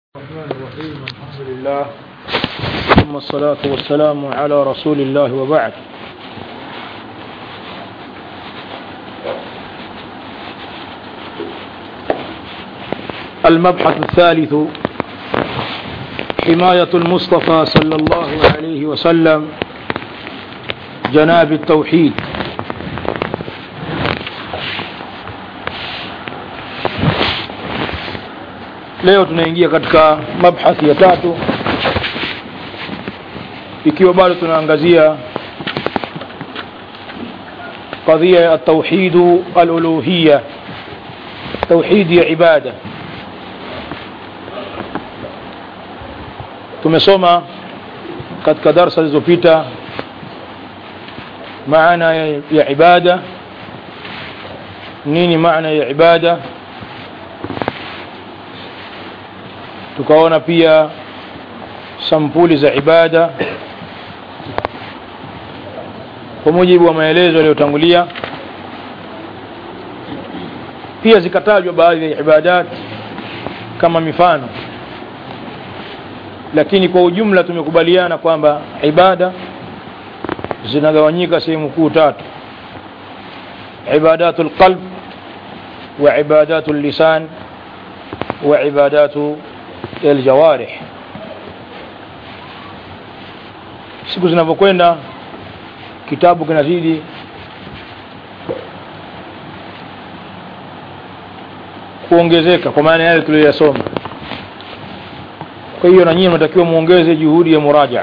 الرحمن الرحيم الحمد لله ثم الصلاة والسلام على رسول الله وبعد المبحث الثالث حماية المصطفى صلى الله عليه وسلم جناب التوحيد leo tunaingia katika mabhathi ya tatu ikiwa bado tunaangazia qadhiya ya tauhidu aluluhiya tauhidi ya ibada tumesoma katika darsa zilizopita maana ya, ya ibada nini maana ya ibada tukaona pia sampuli za ibada kwa mujibu wa maelezo yaliyotangulia pia zikatajwa baadhi ya ibadat kama mifano lakini kwa ujumla tumekubaliana kwamba ibada zinagawanyika sehemu kuu tatu ibadatu lqalb wa ibadatu lisan wa ibadatu aljawarih siku zinavyokwenda kitabu kinazidi kuongezeka kwa maana yale tuliyoyasoma kwa hiyo na nyinyi mnatakiwa muongeze juhudi ya murajaa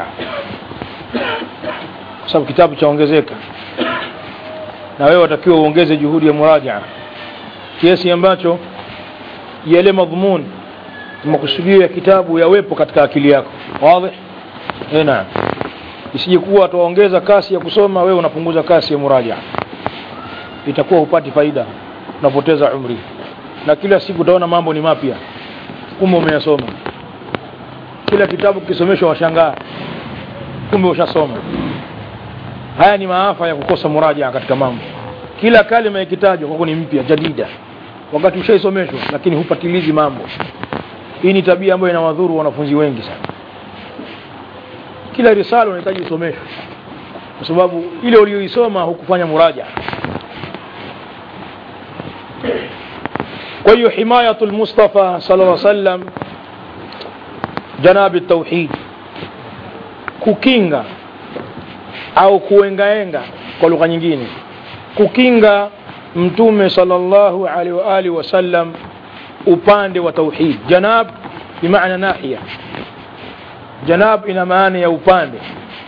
kwa sababu kitabu chaongezeka na wewe watakiwa uongeze juhudi ya murajaa kiasi ambacho yale madhumuni makusudio ya kitabu yawepo katika akili yako wazi eh naam isije kuwa utaongeza kasi ya kusoma wewe unapunguza kasi ya muraja itakuwa hupati faida unapoteza umri na kila siku utaona mambo ni mapya kumbe umeyasoma kila kitabu kisomeshwa washangaa kumbe ushasoma haya ni maafa ya kukosa muraja katika mambo kila kalima ikitajwa kwako ni mpya jadida wakati ushaisomeshwa lakini hupatilizi mambo hii ni tabia ambayo inawadhuru wanafunzi wengi sana kila risala unahitaji usomeshwe kwa sababu ile uliyoisoma hukufanya muraja kwa hiyo himayatu lmustafa sala lla sallam janabi tauhid kukinga au kuengaenga kwa lugha nyingine kukinga mtume sallallahu alaihi wa alihi wasallam upande wa tauhid janab bimaana nahiya janab ina maana ya upande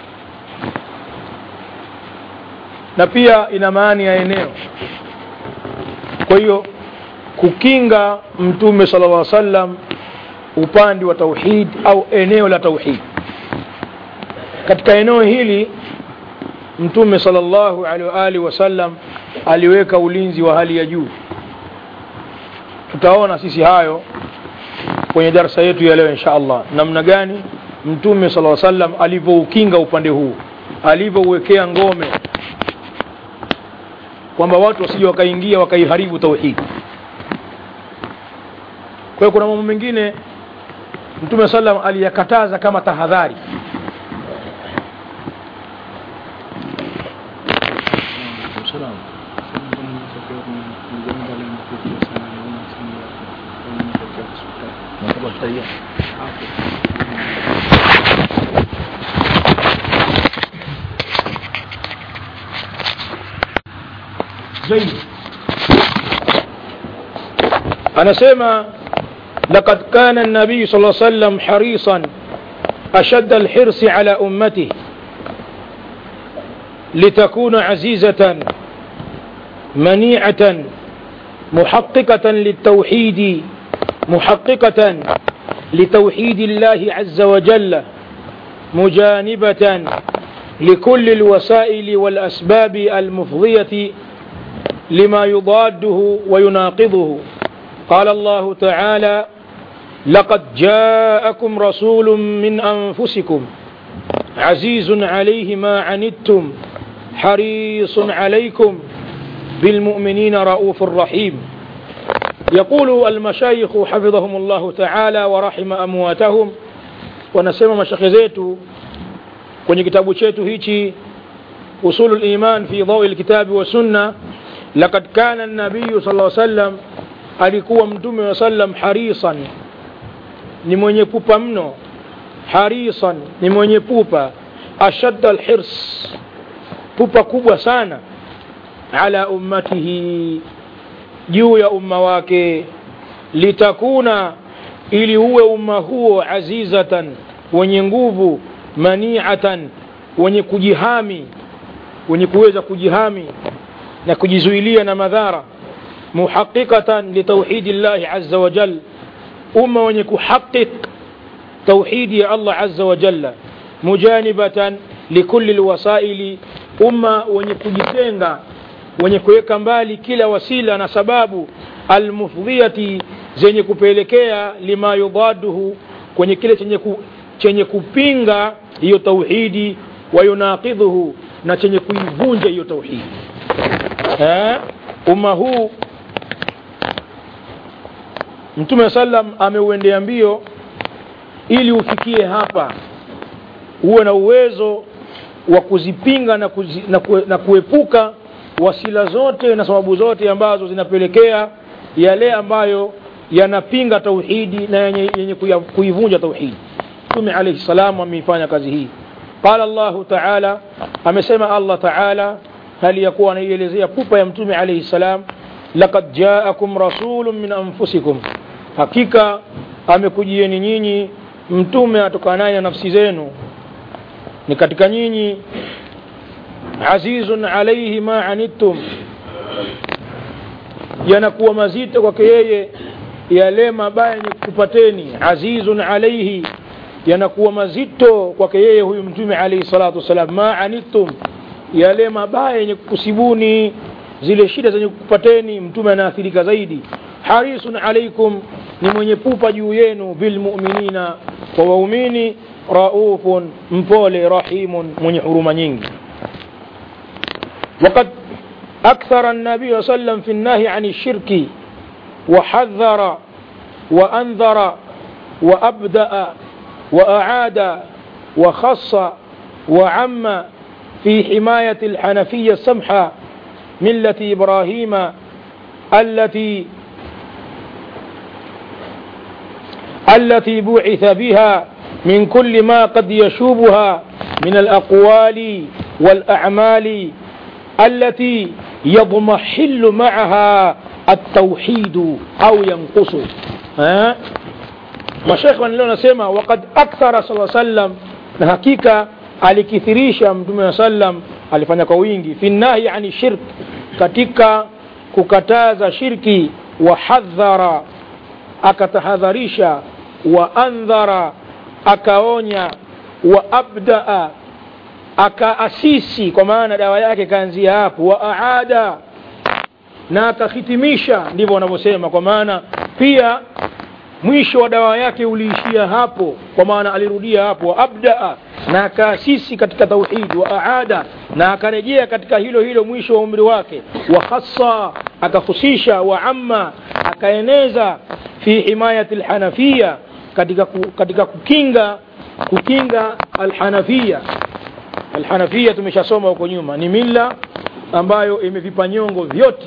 na pia ina maana ya eneo kwa hiyo kukinga mtume sala llah sallam upande wa tauhid au eneo la tauhid katika eneo hili mtume sallallahu alaihi wa alihi wasallam aliweka ulinzi wa hali ya juu tutaona sisi hayo kwenye darsa yetu ya leo insha allah namna gani mtume sala sallam alivyoukinga upande huu alivyouwekea ngome kwamba watu wasije wakaingia wakaiharibu tauhidi kwa hiyo kuna mambo mengine mtume sallam aliyakataza kama tahadhari Salam. زيد anasema لقد كان النبي صلى الله عليه وسلم حريصا أشد الحرص على أمته لتكون عزيزة منيعة محققة للتوحيد محققة لتوحيد الله عز وجل مجانبة لكل الوسائل والأسباب المفضية لما يضاده ويناقضه قال الله تعالى لقد جاءكم رسول من أنفسكم عزيز عليه ما عنتم حريص عليكم بالمؤمنين رؤوف رحيم يقول المشايخ حفظهم الله تعالى ورحم أمواتهم wanasema mashekhe zetu kwenye kitabu chetu hichi usulu liman fi dhaui lkitabi wa sunna lakad kana nabiyu sala sallam alikuwa mtume wa sallam harisan ni mwenye pupa mno harisan ni mwenye pupa ashadda alhirs pupa kubwa sana ala ummatihi juu ya umma wake litakuna ili uwe umma huo azizatan wenye nguvu maniatan wenye kujihami wenye kuweza kujihami na kujizuilia na madhara muhaqiqatan litauhidi llahi aza wajal umma wenye kuhaqiq tauhidi ya allah aza wajalla mujanibatan likuli lwasaili umma wenye kujitenga wenye kuweka mbali kila wasila na sababu almufdhiyati zenye kupelekea lima yudaduhu kwenye kile chenye, ku, chenye kupinga hiyo tauhidi wayunaqidhuhu na chenye kuivunja hiyo tauhidi eh? umma huu mtume sallam ameuendea mbio ili ufikie hapa uwe na uwezo wa kuzipinga na, kuzi, na, kue, na kuepuka wasila zote na sababu zote ambazo zinapelekea yale ambayo yanapinga tauhidi na yenye, yenye kuivunja tauhidi mtume alaihi salam ameifanya kazi hii qala llahu taala amesema allah taala hali ya kuwa anaielezea pupa ya mtume alaihi salam lakad jaakum rasulun min anfusikum hakika amekujieni nyinyi mtume atokanaye na nafsi zenu ni katika nyinyi azizun alaihi ma anittum yanakuwa mazito kwake yeye yale mabaya yenye kupateni azizun alaihi yanakuwa mazito kwake yeye huyu mtume alaihi salatu wassalam ma anittum yale mabaya yenye kukusibuni zile shida zenye kukupateni mtume anaathirika zaidi harisun alaikum ni mwenye pupa juu yenu bilmuminina kwa waumini raufun mpole rahimun mwenye huruma nyingi وقد أكثر النبي صلى الله عليه وسلم في النهي عن الشرك وحذر وأنذر وأبدأ وأعاد وخص وعم في حماية الحنفية السمحة ملة إبراهيم التي التي بعث بها من كل ما قد يشوبها من الأقوال والأعمال التي يضمحل معها التوحيد أو ينقص ها mashekhe wanaleo nasema wakad akthara saa sallam na hakika alikithirisha mtume wa sallam alifanya kwa wingi fi nahi ani shirk katika kukataza shirki wa hadhara akatahadharisha wa andhara akaonya wa abdaa akaasisi kwa maana dawa yake kaanzia hapo wa aada na akahitimisha ndivyo wanavyosema kwa maana pia mwisho wa dawa yake uliishia hapo kwa maana alirudia hapo wa abdaa na akaasisi katika tauhid wa aada na akarejea katika hilo hilo mwisho wa umri wake wa khassa akahusisha wa amma akaeneza fi himayati alhanafia katika, ku, katika kukinga kukinga alhanafia alhanafia tumeshasoma huko nyuma ni mila ambayo imevipa nyongo vyote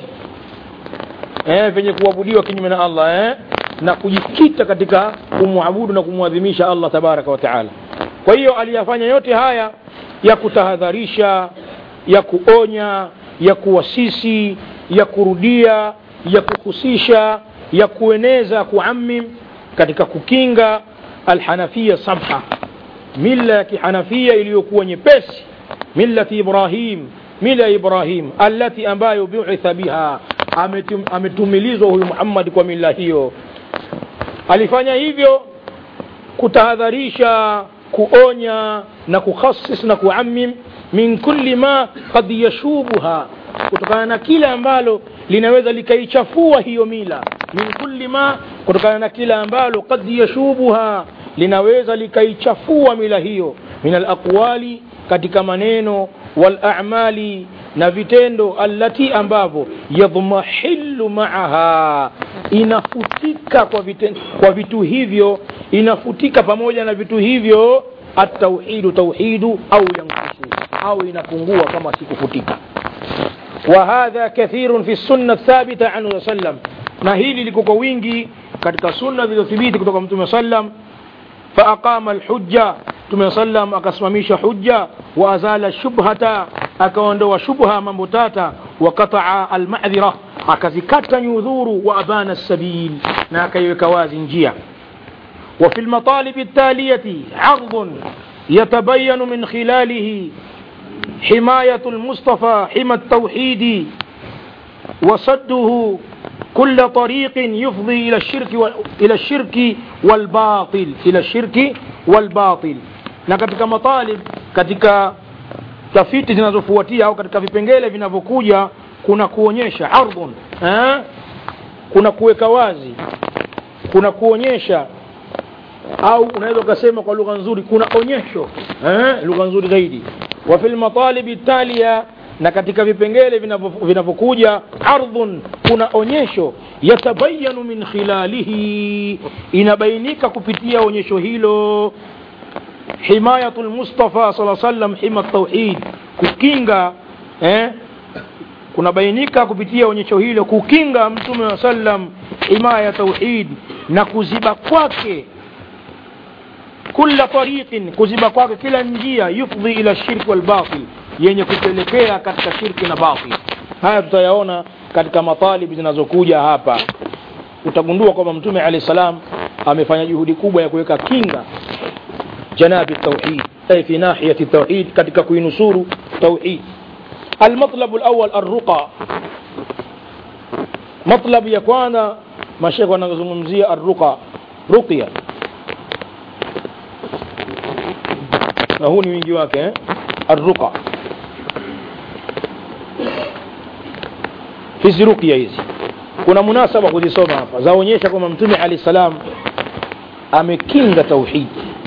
eh, vyenye kuabudiwa kinyume na allah eh? na kujikita katika kumwabudu na kumwadhimisha allah tabaraka wa taala kwa hiyo aliyafanya yote haya ya kutahadharisha ya kuonya ya kuwasisi ya kurudia ya kuhusisha ya kueneza kuamim katika kukinga alhanafia samha mila ya kihanafia iliyokuwa nyepesi millati ibrahim mila ibrahim allati ambayo buitha biha ametum, ametumilizwa huyu muhammadi kwa mila hiyo alifanya hivyo kutahadharisha kuonya na kukhasis na kuamim min kulli ma kad yashubuha kutokana na kile ambalo linaweza likaichafua hiyo mila min kulli ma kutokana na kile ambalo kad yashubuha linaweza likaichafua mila hiyo min alaqwali katika maneno walamali na vitendo allati ambavyo yadhmahilu maaha inafutika kwa, viten, kwa vitu hivyo inafutika pamoja na vitu hivyo atauhidu tauhidu au yankusu au inapungua kama sikufutika وهذا كثير في السنة الثابتة عنه صلى الله عليه وسلم na hili liko kwa wingi katika sunna zilizothibiti kutoka mtume sallam faaqama alhujja mtume sallam akasimamisha hujja wa azala shubhata akaondoa shubha mambo tata wa qataa almadhira akazikata nyudhuru wa abana sabil na akaiweka wazi njia وفي المطالب التالية عرض يتبين من خلاله حماية المصطفى حمى التوحيد وصده كل طريق يفضي إلى الشرك و... إلى الشرك والباطل إلى الشرك والباطل na katika matalib katika tafiti zinazofuatia au katika vipengele vinavyokuja kuna kuonyesha ardhun eh? kuna kuweka wazi kuna kuonyesha au unaweza ukasema kwa lugha nzuri kuna onyesho eh? lugha nzuri zaidi wa fil matalibi talia na katika vipengele vinavyokuja ardhun kuna onyesho yatabayanu min khilalihi inabainika kupitia onyesho hilo himayatu lmustafa saa sallam hima tauhid kukinga eh, kunabainika kupitia onyesho hilo kukinga mtume wa sallam himaya tauhid na kuziba kwake kula tariqin kuziba kwake kila njia yufdhi ila shirki walbatil yenye kupelekea katika shirki na batil haya tutayaona katika matalibi zinazokuja hapa utagundua kwamba mtume alahi salam amefanya juhudi kubwa ya kuweka kinga janabi tauhid ay fi nahiyati tauhid katika kuinusuru tauhid المطلب الأول الرقى مطلب يكوانا مشيخ ونزمزية الرقى رقية na huu ni wingi wake eh? arruqa hizi ruqya hizi kuna munasaba kuzisoma hapa zaonyesha kwamba mtume alahi salam amekinga tauhidi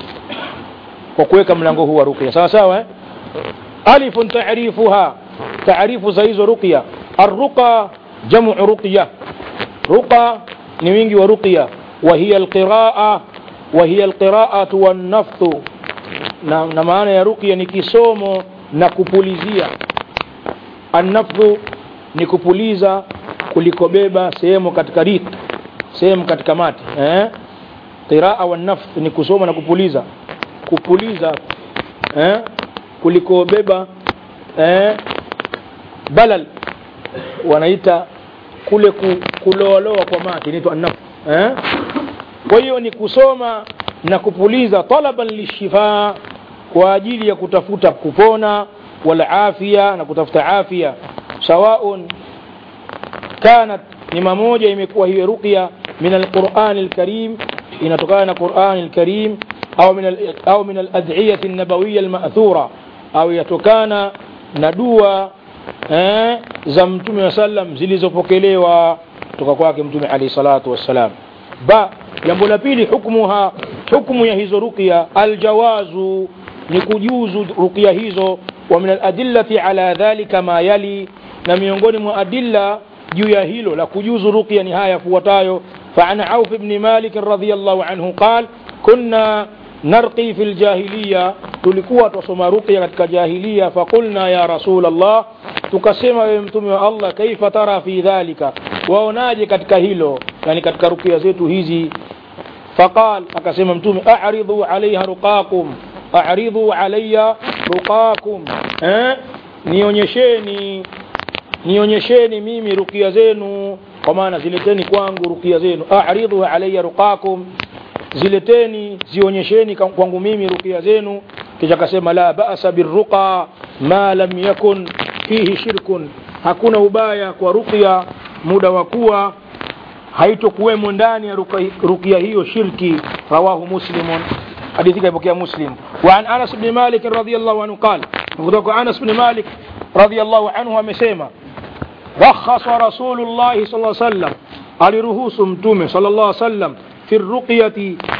kwa kuweka mlango huu wa ruqya sawa sawa eh? alifun taarifuha taarifu za hizo ruqya arruqa jamu ruqya ruqa ni wingi wa ruqya وهي القراءة وهي القراءة والنفث na, na maana ya ruqya ni kisomo na kupulizia annafdhu ni kupuliza kulikobeba sehemu katika rik sehemu katika mati eh? qiraa wa nafth ni kusoma na kupuliza kupuliza eh? kulikobeba eh? balal wanaita kule ku, kuloaloa kwa mati inaitwa annafth eh? kwa hiyo ni kusoma na kupuliza talaban lishifa kwa ajili ya kutafuta kupona wal afya na kutafuta afya sawaun kanat ni mamoja imekuwa hiyo ruqya min alquran alkarim inatokana na quran alkarim au min al, au min aladhiyah an-nabawiyya alma'thura au yatokana na dua eh, za mtume wa sallam zilizopokelewa kutoka kwake mtume alayhi salatu wassalam ba jambo la pili hukmuha hukmu ya hizo ruqya aljawazu ni kujuzu ruqya hizo wa min aladillati ala dhalika ma yali na miongoni mwa adilla juu ya hilo la kujuzu ruqya ni haya yafuatayo فعن عوف بن مالك رضي الله عنه قال كنا نرقي في الجاهلية tulikuwa twasoma ruqya katika jahiliya faqulna ya rasul allah tukasema wewe mtume wa allah kaifa tara fi dhalika waonaje katika hilo yani katika ruqya zetu hizi faqal akasema mtume a'ridu alaiha ruqakum a'ridu alayya ruqakum eh nionyesheni nionyesheni mimi ruqya zenu kwa maana zileteni kwangu ruqya zenu a'ridu alayya ruqakum zileteni zionyesheni kwangu mimi ruqya zenu kisha akasema la ba'sa birruqa ma lam yakun fihi shirkun hakuna ubaya kwa ruqya muda wa kuwa haitokuwemo ndani ya ruqya hiyo shirki rawahu muslimun hadithi kaipokea muslim wa an anas bni malik radiallahu anhu qal kutoka anas bni malik radiallahu anhu amesema rakhasa rasulullahi sal sallam aliruhusu mtume sal llah sallam fi ruqyati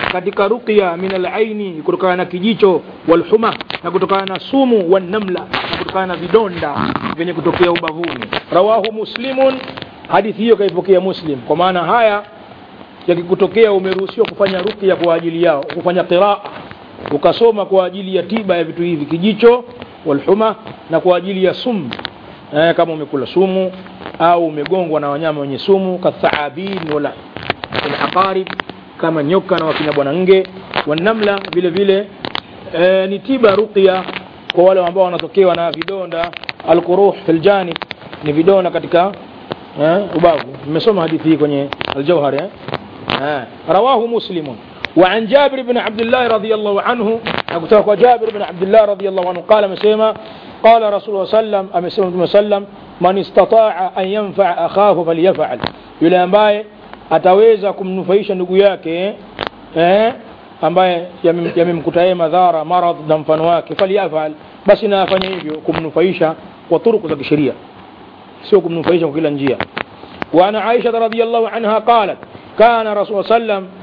katika ruqya min alaini kutokana na kijicho walhuma na kutokana na sumu wanamla na kutokana na vidonda vyenye kutokea ubavuni rawahu muslimun hadithi hiyo kaipokea muslim kwa maana haya yakikutokea umeruhusiwa kufanya ruqya kwa ajili yao kufanya qiraa ukasoma kwa ajili ya tiba ya vitu hivi kijicho walhuma na kwa ajili ya sumu eh, kama umekula sumu au umegongwa na wanyama wenye sumu kathaabin wala alaqarib kama nyoka na wakina bwana nge wanamla vile vile e, ni tiba ruqya kwa wale ambao wanatokewa na vidonda alquruh fil janib ni vidonda katika eh, ubavu nimesoma hadithi hii kwenye aljawhar eh? eh. rawahu muslimun وعن جابر بن عبد الله رضي الله عنه أقول جابر بن عبد الله رضي الله عنه قال مسيما قال رسول الله صلى الله عليه وسلم وسلم من استطاع أن ينفع أخاه فليفعل yule ambaye ataweza kumnufaisha ndugu yake eh, ambaye yamemkuta yeye madhara maradh na mfano wake falyafal basi na afanye hivyo kumnufaisha kwa turuku za kisheria sio kumnufaisha kwa kila njia وعن عائشة رضي الله عنها قالت كان رسول الله صلى الله عليه وسلم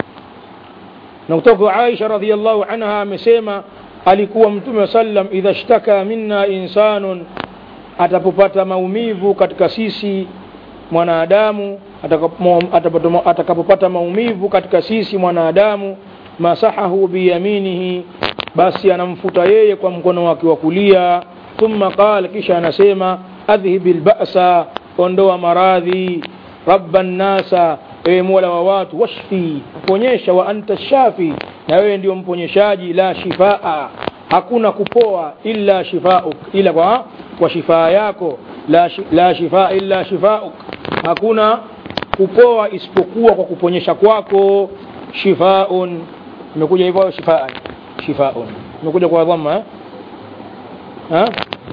na kutoka Aisha radhiallahu anha amesema alikuwa mtume wa sallam idha shtaka minna insanun atapopata maumivu katika sisi mwanadamu atakapopata maumivu katika sisi mwanadamu masahahu biyaminihi basi anamfuta yeye kwa mkono wake wa kulia thumma qala kisha anasema adhhibi lbasa ondoa maradhi rabba nnasa ewe mola wa watu washfi ponyesha wa anta shafi na wewe ndio mponyeshaji la shifaa hakuna kupoa illa shifauk ila kwa, kwa shifaa yako la, la shifaa illa shifauk hakuna kupoa isipokuwa kwa kuponyesha kwako shifaun imekuja hivyo shifaan shifaun imekuja kwa dhamma eh? ha?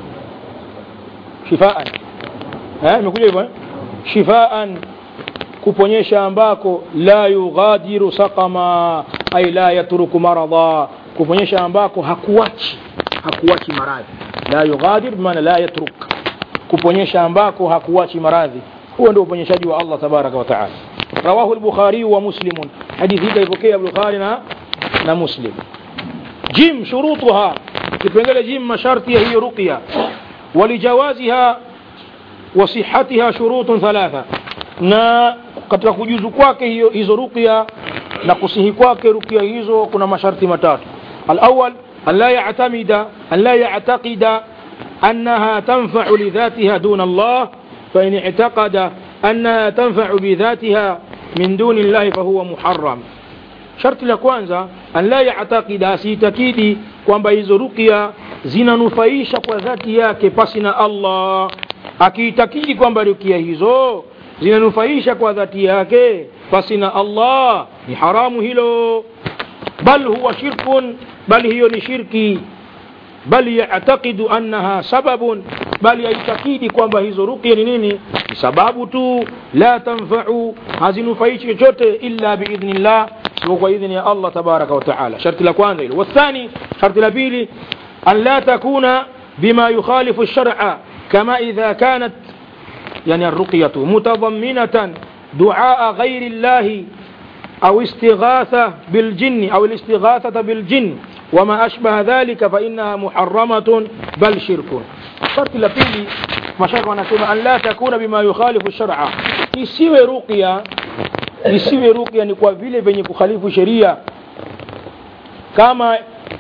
shifaan eh? imekuja hivyo eh? shifaan kuponyesha ambako la yughadiru saqama ay la yatruku maradha kuponyesha ambako hakuachi hakuachi maradhi la yughadir maana la yatruk kuponyesha ambako hakuachi maradhi huo ndio uponyeshaji wa Allah tabaraka wa taala rawahu al-bukhari wa muslim hadithi hii kaipokea bukhari na na muslim jim shurutuha kipengele jim masharti ya hiyo ruqya walijawaziha wa sihhatiha shurutun thalatha na katika kujuzu kwake hiyo hizo ruqya na kusihi kwake ruqya hizo kuna masharti matatu alawal an la ya'tamida an la ya'taqida أنها تنفع لذاتها دون الله فإن اعتقد أنها تنفع بذاتها من دون الله فهو محرم sharti la kwanza an la ya'taqida asitakidi kwamba hizo ruqya zinanufaisha kwa dhati yake pasi na Allah akiitakidi kwamba ruqya hizo zinanufaisha kwa dhati yake pasi na Allah ni haramu hilo bal huwa shirkun bal hiyo ni shirki bal ya'taqidu annaha sababun bali yaitakidi kwamba hizo ruqya ni nini ni sababu tu la tanfa'u hazinufaishi chochote illa biidhnillah sio kwa idhni ya Allah tabaraka wa taala sharti la kwanza hilo wathani sharti la pili an la takuna bima yukhalifu ash-shar'a kama idha kanat يعني الرقية متضمنة دعاء غير الله أو استغاثة بالجن أو الاستغاثة بالجن وما أشبه ذلك فإنها محرمة بل شرك شرط لبيلي مشايخ wanasema an la takuna bima yukhalifu shar'a isiwe ruqya isiwe ruqya ni kwa vile venye kukhalifu sheria kama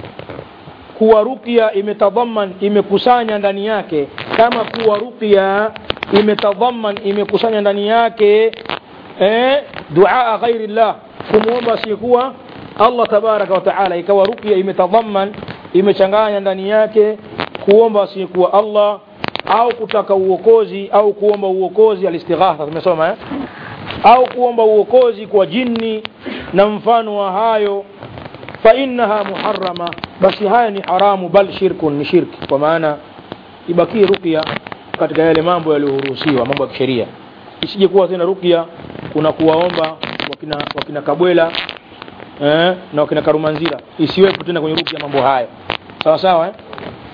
kuwa ruqya imetadhaman imekusanya ndani yake kama kuwa ruqya imetadhaman imekusanya ndani yake eh, duaa ghairi llah kumwomba asiyekuwa Allah tabaraka wa taala ikawa ruqya imetadhaman imechanganya ndani yake kuomba asiyekuwa Allah au kutaka uokozi au kuomba uokozi alistighatha tumesoma eh? au kuomba uokozi kwa jini na mfano wa hayo fa innaha muharrama basi haya ni haramu bal shirkun ni shirki kwa maana ibakie ruqya katika yale mambo yaliyoruhusiwa mambo ya kisheria isije kuwa tena ruqya kuna kuwaomba wakina, wakina kabwela eh, na wakina karumanzira isiwepo tena kwenye ruqya mambo haya sawa sawa eh?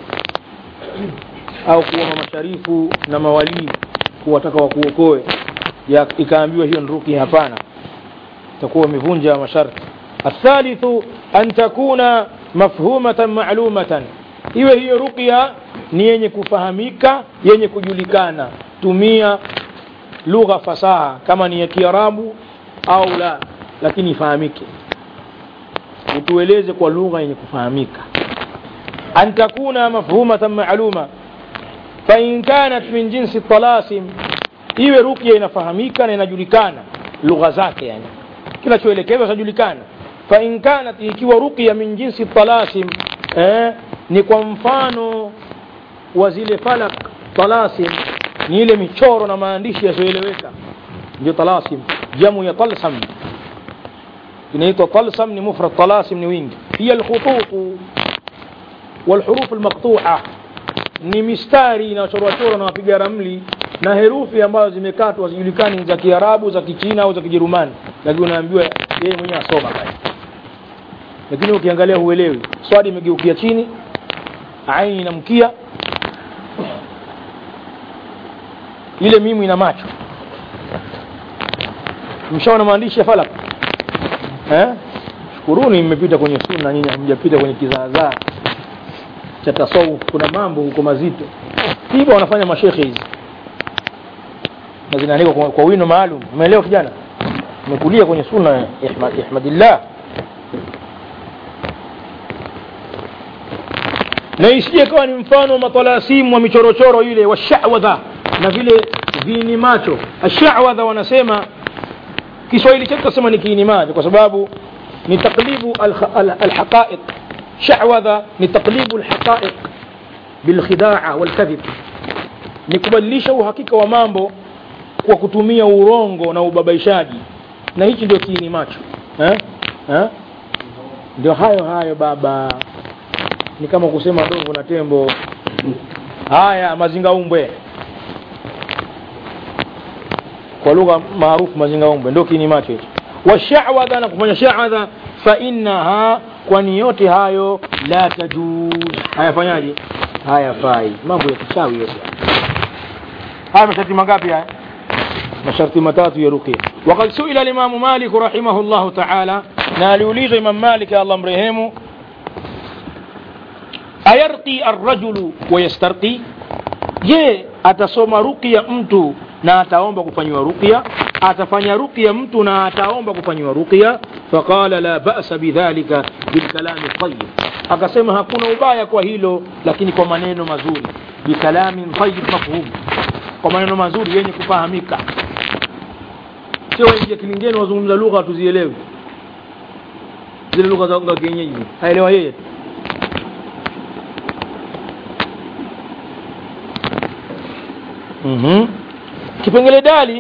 au kuomba masharifu na mawalii kuwataka wakuokoe ikaambiwa hiyo ni ruqya hapana itakuwa umevunja masharti الثالث أن تكون مفهومة معلومة iwe hiyo ruqya ni yenye kufahamika yenye kujulikana tumia lugha fasaha kama ni ya kiarabu au la lakini ifahamike utueleze kwa lugha yenye kufahamika an takuna mafhumatan maaluma fain kanat min jinsi talasim iwe ruqya inafahamika na inajulikana lugha zake yani kinachoelekezwa chajulikana fain kanat ikiwa ruqya min jinsi talasim eh, ni kwa mfano wa zile falak talasim ni ile michoro na maandishi yasiyoeleweka ndio talasim jamu ya talsam inaitwa talsam ni mufrad talasim ni wingi hiya alkhututu والحروف المقطوعة ni mistari inayochorwachorwa na wapiga ramli na herufi ambazo zimekatwa hazijulikani za kiarabu za kichina au za kijerumani lakini unaambiwa yeye mwenyewe asoma basi lakini ukiangalia huelewi swadi imegeukia chini aini inamkia ile mimu ina macho mshaona maandishi ya falak eh? shukuruni mmepita kwenye sunna nyinyi hamjapita kwenye kizaazaa cha tasawuf kuna mambo huko mazito hivyo wanafanya mashekhe hizi na zinaandikwa kwa, kwa wino maalum umeelewa kijana umekulia kwenye sunna ya ihmad, ihmadillah na isije kawa ni mfano wa matalasimu wa michorochoro ile wa shawadha na vile viini macho ashawadha wanasema kiswahili chetu tasema ni kiini macho kwa sababu ni taklibu alhaqaiq shawadha ni taklibu alhaqaiq bilkhidaa walkadhib ni kubadilisha uhakika wa mambo kwa kutumia urongo na ubabaishaji na hichi ndio kiini macho eh? Eh? ndio hayo hayo baba ni kama kusema ndovu na tembo haya mazingaumbwe kwa lugha maarufu mazingaumbwe ndio kiini macho hicho washawadha na kufanya shawadha fa innaha kwani yote hayo la tajuz hayafanyaje hayafai mambo ya kichawi yote haya masharti mangapi haya masharti matatu ya ruqya وقد سئل الإمام مالك رحمه الله تعالى نالوليز إمام مالك الله مرهمه ayarqi arrajulu wayastarqi je atasoma ruqya mtu na ataomba kufanyiwa ruqya atafanya ruqya mtu na ataomba kufanyiwa ruqya faqala la ba'sa bidhalika bilkalami tayyib akasema hakuna ubaya kwa hilo lakini kwa maneno mazuri bikalamin tayyib mafhum kwa maneno mazuri yenye kufahamika sio wengi kilingeni wazungumza lugha tuzielewi zile lugha za kienyeji haelewa yeye mm-hmm. kipengele dali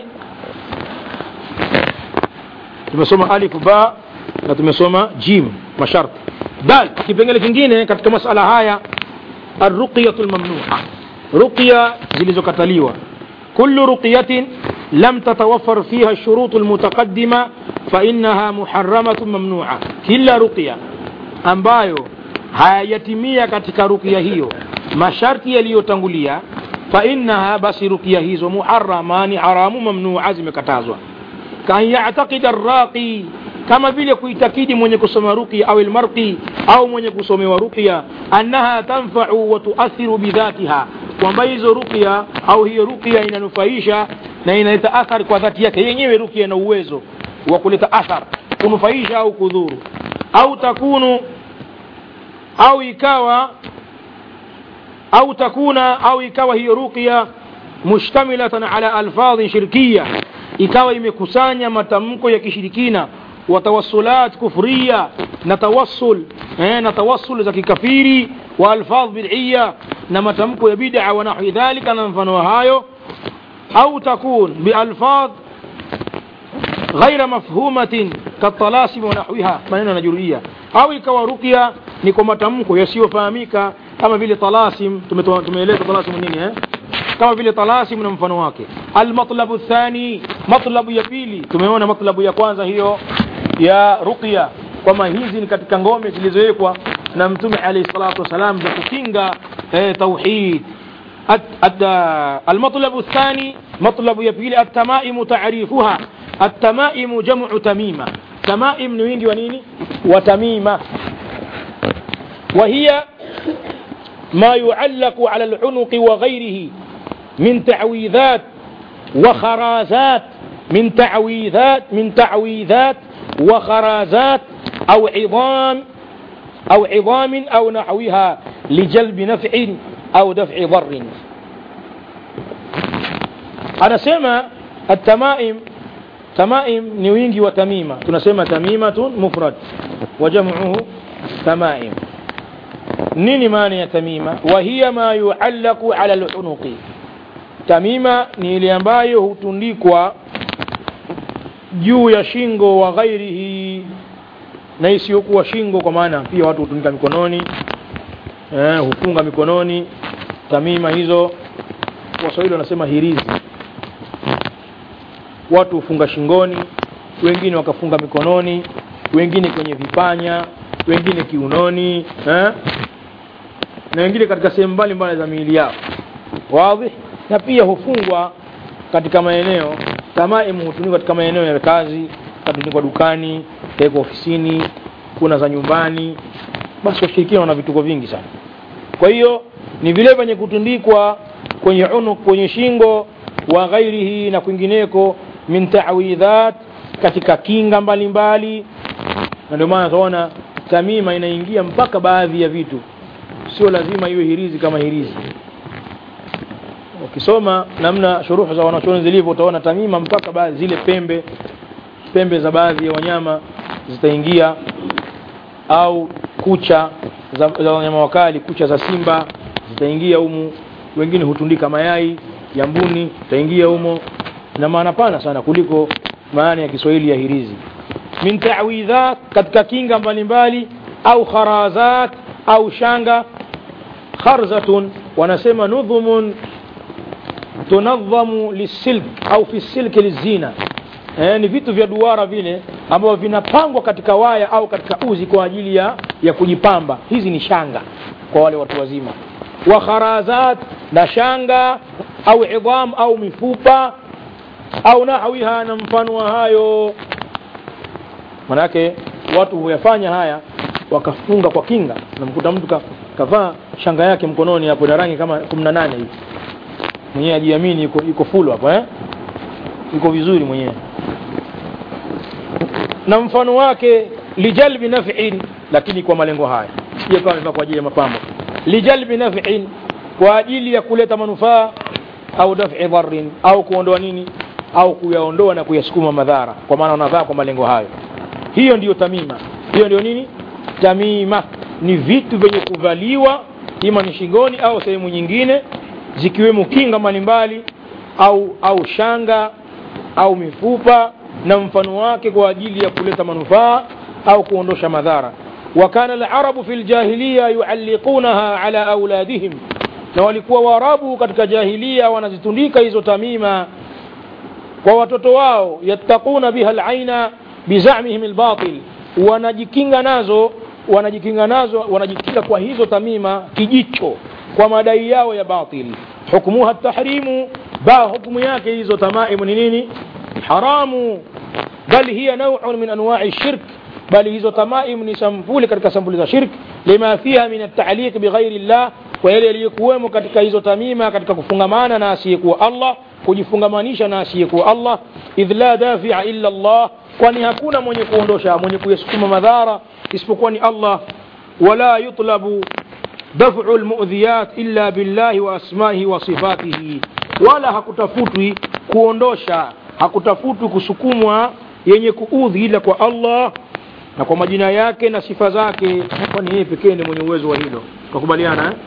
tumesoma alif ba na tumesoma jim masharti dal kipengele kingine katika masala haya arruqyatu lmamnua ruqya zilizokataliwa kullu ruqyatin lam tatawaffar fiha shurutu lmutaqaddima fainaha muharamatu mamnua kila ruqya ambayo hayajatimia katika ruqya hiyo masharti yaliyotangulia فإنها بس رقية هيزو محرمان حرام ممنوع zimekatazwa كان يعتقد الراقي kama vile kuitakidi mwenye kusoma ruqya au almarqi au mwenye kusomewa ruqya annaha tanfa'u wa tuathiru bidhatiha kwamba hizo ruqya au hiyo ruqya inanufaisha na inaleta athari kwa dhati yake yenyewe ruqya ina uwezo wa kuleta athar kunufaisha au kudhuru au takunu au ikawa au takuna au ikawa hiyo ruqya mushtamilatan ala alfadhin shirkiya ikawa imekusanya matamko ya kishirikina wa tawassulat kufriya na tawassul eh, na tawassul za kikafiri wa alfadh bid'iyya na matamko ya bid'a wa nahwi dhalika na mfano hayo au takun bialfadh غير مفهومة كالطلاسم ونحوها maneno yanajurudia au ikawa ruqya ni kwa matamko yasiyofahamika kama vile talasim tumeeleza talasim nini eh kama vile talasim na mfano wake almatlabu thani matlabu ya pili tumeona matlabu ya kwanza hiyo ya ruqya kwamba hizi ni katika ngome zilizowekwa na mtume alayhi salatu wasalam za kukinga eh, tauhid المطلب الثاني مطلب يبيل التمائم تعريفها التمائم جمع تميمة tamaim ni wingi wa nini wa tamima وهي ما يعلق على العنق وغيره من تعويذات وخرازات من تعويذات من تعويذات وخرازات أو عظام أو عظام أو نحوها لجلب نفع أو دفع ضر أنا سمع التمائم تمائم نوينجي وتميمة تنسمى تميمة مفرد وجمعه تمائم nini maana ya tamima wa hiya ma yuallaku ala lunuqi tamima ni ile ambayo hutundikwa juu ya shingo wa ghairihi na isiyokuwa shingo kwa maana pia watu hutundika mikononi eh, hufunga mikononi tamima hizo waswahili wanasema hirizi watu hufunga shingoni wengine wakafunga mikononi wengine kwenye vipanya wengine kiunoni eh? na wengine katika sehemu mbalimbali za miili yao wazi na pia hufungwa katika maeneo tamaimu hutumika katika maeneo ya kazi katundikwa dukani kawekwa ofisini kuna za nyumbani basi washirikina wana vituko vingi sana kwa hiyo ni vile vyenye kutundikwa kwenye unuk kwenye shingo wa ghairihi na kwingineko min ta'widhat katika kinga mbalimbali na ndio maana tunaona tamima inaingia mpaka baadhi ya vitu sio lazima iwe hirizi kama hirizi ukisoma namna shuruhu za wanachuoni zilivyo utaona tamima mpaka baadhi zile pembe pembe za baadhi ya wanyama zitaingia au kucha za, za wanyama wakali kucha za simba zitaingia humu wengine hutundika mayai ya mbuni itaingia humo na maana pana sana kuliko maana ya Kiswahili ya hirizi min ta'widhat katika kinga mbalimbali au kharazat au shanga kharzatun wanasema nudhumun tunadhamu lisilk au fi silki lizina eh, ni vitu vya duara vile ambavyo vinapangwa katika waya au katika uzi kwa ajili ya, ya kujipamba hizi ni shanga kwa wale watu wazima wa kharazat na shanga au idham au mifupa au nahwiha na mfano wa hayo manake watu huyafanya haya wakafunga kwa kinga namkuta mtu ka, kavaa shanga yake mkononi hapo na rangi kama 18 hivi mwenyewe ajiamini yuko, yuko full hapo eh yuko vizuri mwenyewe na mfano wake lijalbi naf'in lakini kwa malengo haya sije kama amevaa kwa ajili ya mapambo lijalbi naf'in kwa ajili ya kuleta manufaa au daf'i dharrin au kuondoa nini au kuyaondoa na kuyasukuma madhara kwa maana wanavaa kwa malengo hayo hiyo ndiyo tamima hiyo ndio nini tamima ni vitu vyenye kuvaliwa ima ni shingoni au sehemu nyingine zikiwemo kinga mbalimbali au au shanga au mifupa na mfano wake kwa ajili ya kuleta manufaa au kuondosha madhara وكان العرب في الجاهلية يعلقونها على أولادهم na walikuwa waarabu katika jahilia wanazitundika hizo tamima kwa watoto wao yattaquna biha alaina bizamihim albatil wanajikinga nazo wanajikinga nazo wanajikinga kwa hizo tamima kijicho kwa madai yao ya batili hukmuha tahrimu ba hukumu yake hizo tamaimu ni nini haramu bal hiya naw'un min anwa'i shirk bali hizo tamaim ni sampuli katika sampuli za shirk lima fiha min at-ta'liq bighairi llah kwa yale yaliyokuwemo katika hizo tamima katika kufungamana na asiyekuwa Allah kujifungamanisha na asiyekuwa Allah idh la dafi'a illa Allah kwani hakuna mwenye kuondosha mwenye kuyasukuma madhara isipokuwa ni Allah wala yutlabu daf'u almu'dhiyat illa billahi wa asma'ihi wa sifatihi wala hakutafutwi kuondosha hakutafutwi kusukumwa yenye kuudhi ila kwa Allah na kwa majina yake na sifa zake kwani yeye pekee ni mwenye uwezo wa hilo tukubaliana eh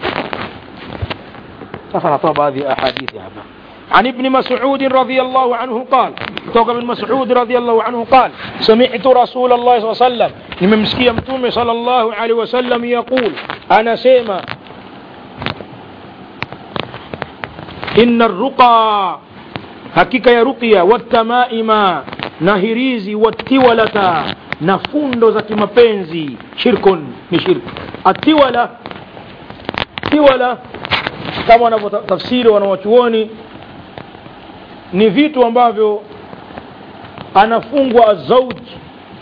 sasa natoa baadhi ya ahadithi hapa عن ابن مسعود رضي الله عنه قال توقع ابن مسعود رضي الله عنه قال سمعت رسول الله صلى الله عليه وسلم نمسكي متومي صلى الله عليه وسلم يقول أنا سيما إن الرقى hakika ya ruqya watamaima na hirizi watiwalata na fundo za kimapenzi shirkun ni shirk atiwala tiwala kama wanavyotafsiri wanawachuoni ni vitu ambavyo anafungwa zauj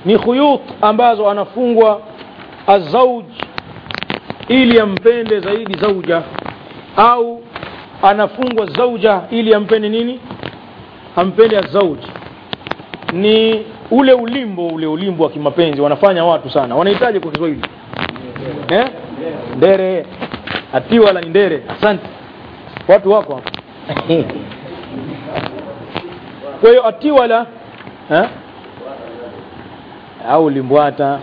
ni khuyut ambazo anafungwa azauj ili ampende zaidi zauja au anafungwa zauja ili ampende nini ampende azauj ni ule ulimbo ule ulimbo wa kimapenzi wanafanya watu sana wanahitaji kwa kiswahili eh? ndere atiwala ni ndere asante watu wako hapa kwa hiyo atiwala eh? au limbwata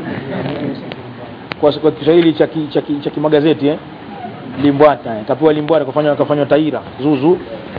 kwa, kwa kiswahili cha ki- cha ki- cha kimagazeti eh? limbwata eh. kapewa limbwata kafanywa kafanywa taira zuzu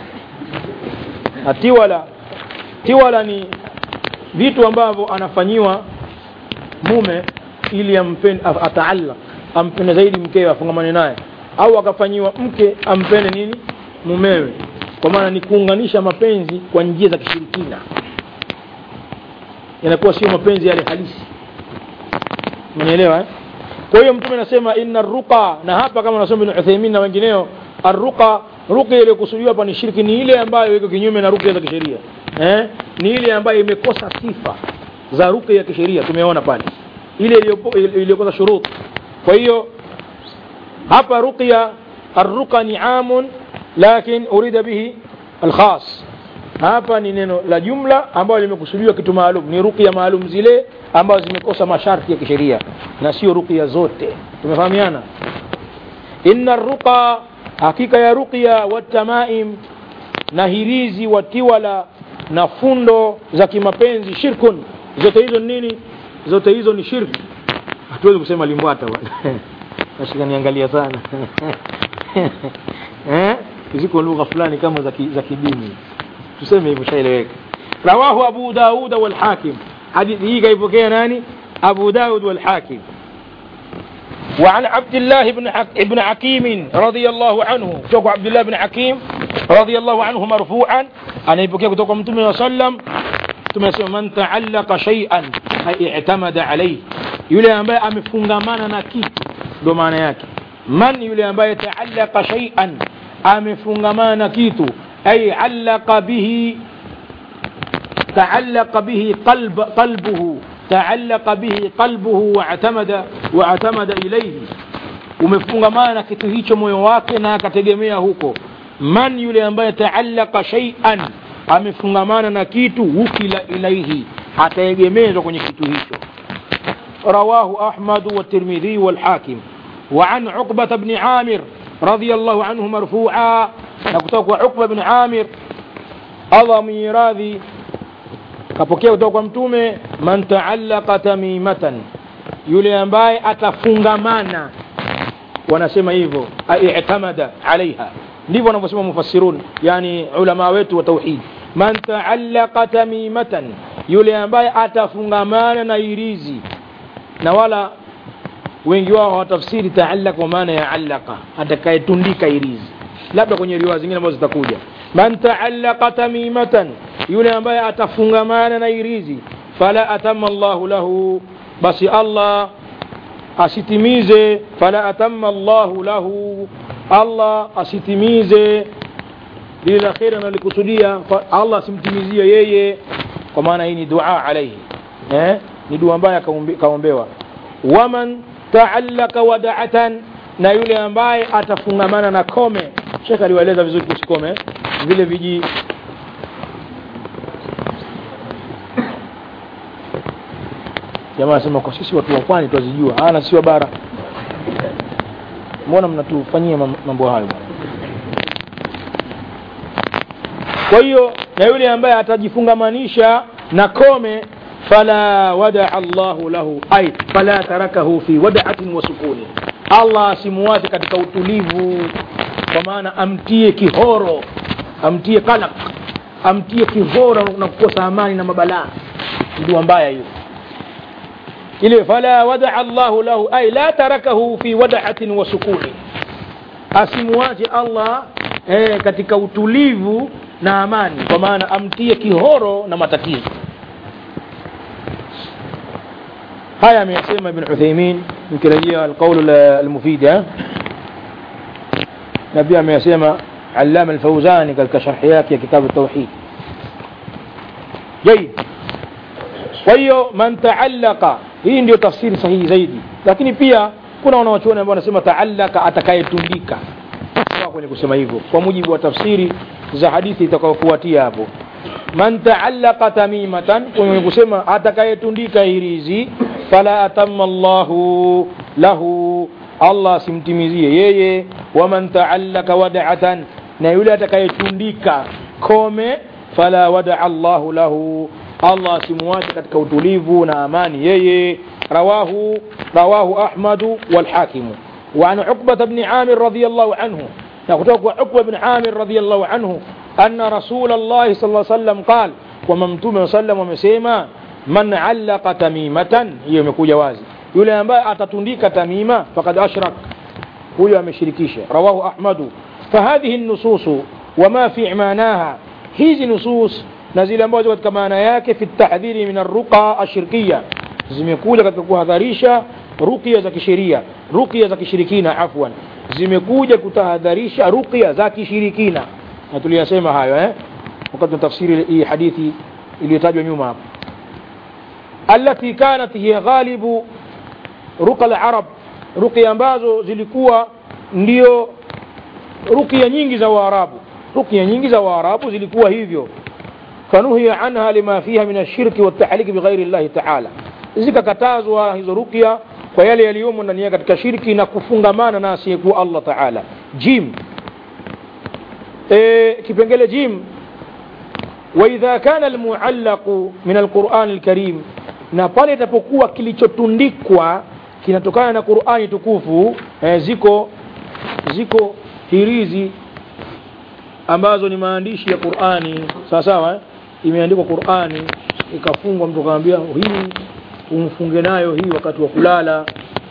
atiwala tiwala ni vitu ambavyo anafanyiwa mume ili ampende ataalla ampende zaidi mkewe afungamane naye au akafanyiwa mke ampende nini mumewe kwa maana ni kuunganisha mapenzi kwa njia za kishirikina yanakuwa sio mapenzi yale halisi umenielewa eh? kwa hiyo mtume anasema inna ruqa na hapa kama nasoma ibn Uthaymeen na wengineo arruqa ruqya iliyokusudiwa hapa ni shirki ni ile ambayo iko kinyume na ruqya za kisheria eh? ni ile ambayo imekosa sifa za ruqya ya kisheria tumeona pale ile iliyopo- iliyokosa shurut kwa hiyo hapa ruqya arruqa ni amun lakin urida bihi alkhas hapa ni neno la jumla ambayo limekusudiwa kitu maalum ni ruqya maalum zile ambazo zimekosa masharti ya kisheria na sio ruqya zote tumefahamiana inna ruqa hakika ya ruqya watamaim na hirizi watiwala na fundo za kimapenzi shirkun zote hizo ni nini zote hizo ni shirki hatuwezi kusema limbwata bwana nashika niangalia sana eh ziko lugha fulani kama za ki- za kidini tuseme hivyo shaeleweka rawahu abu daud wal hakim hadithi hii kaipokea nani abu daud wal hakim وعن عبد الله بن حك... ابن حكيم رضي الله عنه توقع عبد الله بن حكيم رضي الله عنه مرفوعا أنا يبكي كتوقع من صلى الله عليه وسلم tumesema man taallaka shay'an ay i'tamada alayhi yule ambaye amefungamana na kitu ndo maana yake man yule ambaye taallaka shay'an amefungamana na kitu ay allaka bihi تعلق به قلب قلبه تعلق به قلبه واعتمد واعتمد إليه umefungamana na kitu hicho moyo wake na akategemea huko man yule ambaye taallaka shay'an amefungamana na kitu wukila ilaihi ataegemezwa kwenye kitu hicho رواه أحمد والترمذي والحاكم وعن عقبة بن عامر رضي الله عنه مرفوعا نكتوك عقبة بن عامر الله ميراثي kapokea kutoka kwa mtume man taallaka tamimatan yule ambaye atafungamana wanasema hivyo aitamada alaiha ndivyo wanavyosema mufassirun yani ulama wetu wa tauhid man taallaka tamimatan yule ambaye atafungamana na irizi na wala wengi wao hawatafsiri taallaka kwa maana ya allaka atakayetundika irizi labda kwenye riwaya zingine ambazo zitakuja man taallaka tamimatan yule ambaye atafungamana na irizi fala atama Allahu lahu basi Allah asitimize fala atama Allahu lahu Allah asitimize lile la kheri analikusudia fa- Allah asimtimizie yeye kwa maana hii ni dua alaihi eh? ni dua ambaye akaombe- kaombewa waman taallaka wadaatan na yule ambaye atafungamana na kome shekh aliwaeleza vizuri kuhusu kome eh? vile viji jamaa anasema kwa sisi watu wa pwani twazijua ah na sisi wa bara mbona mnatufanyia mam- mambo hayo bwana kwa hiyo na yule ambaye atajifungamanisha na kome fala wadaa Allahu lahu ay fala tarakahu fi wada'atin wa sukuni Allah asimuache katika utulivu kwa maana amtie kihoro amtie kalak amtie kihoro na kukosa amani na mabalaa ndio mbaya hiyo ile fala wadaa Allahu lahu ay la tarakahu fi wada'atin wa sukuni asimuache Allah eh, katika utulivu na amani kwa maana amtie kihoro na matatizo haya ameyasema ibn Uthaymeen nikirejea alqaul almufid eh? na pia ameyasema Allama al-Fawzani katika sharhi yake ya kitabu tauhid جيد kwa hiyo man taallaka hii ndio tafsiri sahihi zaidi lakini pia kuna wanawachuoni ambao wanasema taallaka atakayetundika sawa kwenye kusema hivyo kwa mujibu wa tafsiri za hadithi itakayofuatia hapo man taallaka tamimatan kwenye kusema atakayetundika hirizi fala atamma llahu lahu allah asimtimizie yeye waman taallaka wadatan na yule atakayetundika kome fala wadaa llahu lahu allah asimuache katika utulivu na amani yeye rawahu rawahu ahmadu walhakimu وعن عقبة بن عامر رضي الله عنه نقول عقبة بن عامر رضي الله عنه أن رسول الله صلى الله عليه وسلم قال وممتوم صلى الله عليه وسلم من علق تميمة يوم يكون جوازي yule ambaye atatundika tamima fakad ashrak huyo ameshirikisha rawahu ahmadu fahadhihi nususu wama fi manaha hizi nusus na zile ambazo katika maana yake fi tahdhiri min arruqa ashirkiya zimekuja katika kuhadharisha ruqya za kisheria ruqya za kishirikina afwan zimekuja kutahadharisha ruqya za kishirikina na tuliyasema hayo eh wakati wa tafsiri hii hadithi iliyotajwa nyuma hapo التي كانت هي غالب ruqa al-arab ruqya ambazo zilikuwa ndio ruqya nyingi za waarabu ruqya nyingi za waarabu zilikuwa hivyo fanuhiya anha lima fiha min ashirki waltahliki bighairi llahi taala zikakatazwa hizo ruqya kwa yale yaliyomo ndani yake katika shirki na kufungamana na asiyekuwa allah taala jim e, kipengele jim waidha kana almuallaqu min alqurani alkarim na pale itapokuwa kilichotundikwa kinatokana na Qur'ani tukufu eh, ziko ziko hirizi ambazo ni maandishi ya Qur'ani sawa sawa eh? imeandikwa Qur'ani ikafungwa mtu akamwambia hii umfunge nayo hii wakati wa kulala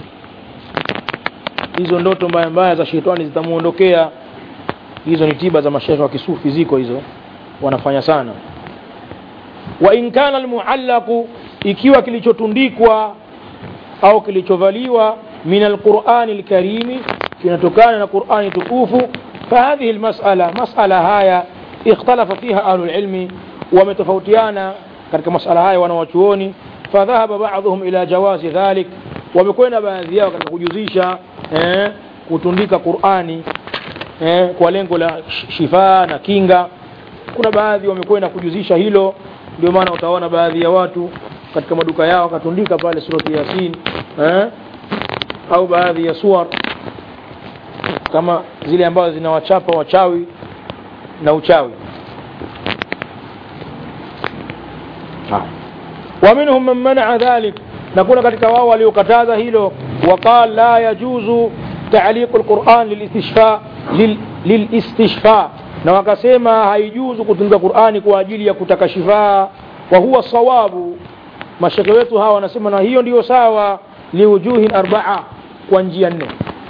hizo ndoto mbaya mbaya za shetani zitamuondokea hizo ni tiba za mashehe wa kisufi ziko hizo wanafanya sana wa in kana almuallaqu ikiwa kilichotundikwa au kilichovaliwa min alqurani alkarimi kinatokana na qurani tukufu fahadhihi almasala masala haya ikhtalafa fiha ahlu lilmi wametofautiana katika masala haya wanawachuoni fadhahaba baadhuhum ila jawazi dhalik wamekwenda baadhi yao katika kujuzisha eh, kutundika qurani eh, kwa lengo la shifaa na kinga kuna baadhi wamekwenda kujuzisha hilo ndio maana utaona baadhi ya watu katika maduka yao wakatundika pale surati yasin eh? au baadhi ya suar kama zile ambazo zinawachapa wachawi na uchawi ومنهم من منع ذلك نكون katika wao waliokataza hilo وقال لا يجوز تعليق القرآن للاستشفاء لل... للاستشفاء na wakasema haijuzu kutunga Qur'ani kwa ajili ya kutaka shifaa wa huwa sawabu mashekhe wetu hawa wanasema na hiyo ndiyo sawa liujuhin arbaa kwa njia nne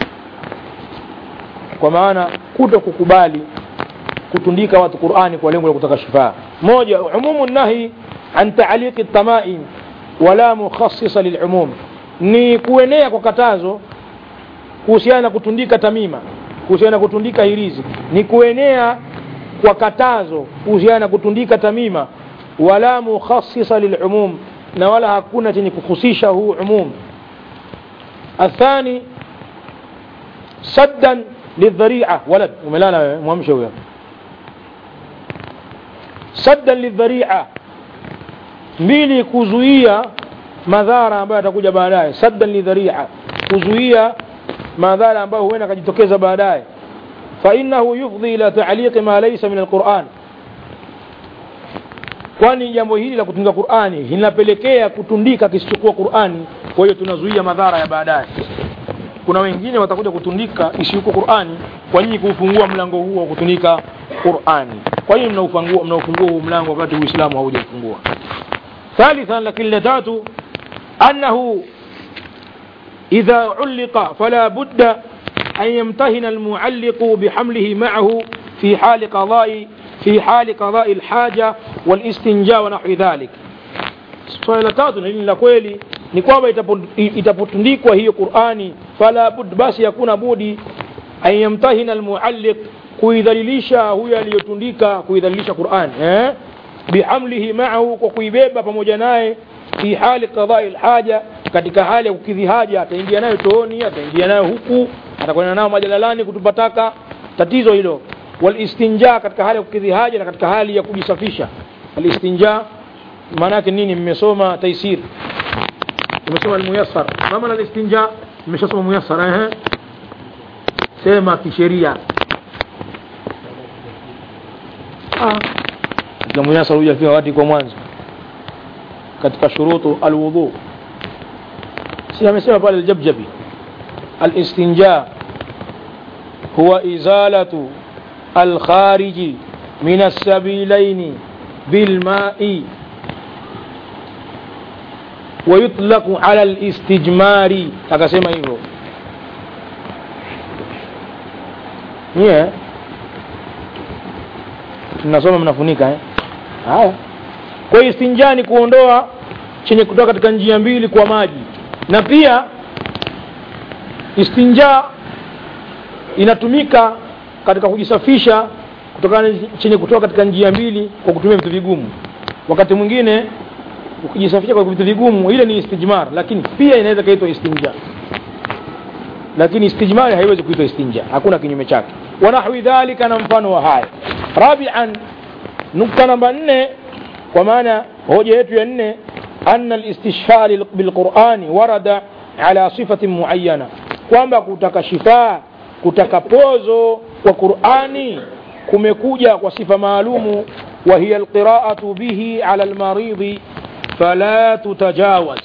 kwa maana kuto kukubali kutundika watu Qur'ani kwa lengo la kutaka shifaa moja umumu nahi an ta'liqi tamaim wala mukhassisa lilumum ni kuenea kwa katazo kuhusiana na kutundika tamima kuhusiana na kutundika hirizi ni kuenea kwa katazo kuhusiana na kutundika tamima wala mukhassisa lilumum na wala hakuna chenye kuhusisha huu umum athani saddan lidhari'a walad umelala wewe mwamshe huyo saddan lidhari'a mbili kuzuia madhara ambayo yatakuja baadaye saddan lidhari'a kuzuia madhara ambayo huenda akajitokeza baadaye فإنه يفضي إلى تعليق ما ليس من القرآن kwani jambo hili la kutunga Qur'ani linapelekea kutundika kisichokuwa Qur'ani kwa hiyo tunazuia madhara ya baadaye kuna wengine watakuja kutundika isiyokuwa Qur'ani kwa nyinyi kuufungua mlango huo wa kutundika Qur'ani kwa hiyo mnaufungua mnaufungua huu mlango wakati Uislamu haujafungua ثالثا لكن لتات أنه إذا علق فلا بد أن يمتهن المعلق بحمله معه في حال قضاء في حال قضاء الحاجة والاستنجاء ونحو ذلك swala la tatu na hili la kweli ni kwamba itapotundikwa hiyo Qur'ani fala bud basi hakuna budi an yamtahina almualliq kuidhalilisha huyo aliyotundika kuidhalilisha Qur'ani eh bihamlihi ma'ahu kwa kuibeba pamoja naye fi hali qadai lhaja katika hali ya kukidhi haja ataingia nayo chooni ataingia nayo huku atakwenda nayo majalalani kutupa taka tatizo hilo walistinja katika hali ya kukidhi haja na katika hali ya kujisafisha alistinja maana yake nini mmesoma taisir mmesoma almuyassar kama na alistinja mmeshasoma muyassar ehe sema kisheria ah katika muyassar hujafika wakati kwa mwanzo katika shurutu alwudhu si amesema pale aljabjabi alistinja huwa izalatu alkhariji min السبيلين بالماء ويطلق على الاستجمار akasema hivyo yeah. tunasoma mnafunika eh? haya kwa hiyo istinja ni kuondoa chenye kutoka katika njia mbili kwa maji na pia istinja inatumika katika kujisafisha kutokana na chenye kutoka katika njia mbili kwa kutumia vitu vigumu wakati mwingine ukijisafisha kwa vitu vigumu ile ni istijmar lakini pia inaweza kaitwa istinja lakini istijmari haiwezi kuitwa istinja hakuna kinyume chake wanahwi dhalika na mfano wa haya rabian nukta namba nne kwa maana hoja yetu ya nne anna alistishhar bilqurani warada ala sifatin muayyana kwamba kutaka shifaa kutaka pozo kwa qurani kumekuja kwa sifa maalumu wa hiya alqiraatu bihi ala almaridhi fala tutajawaz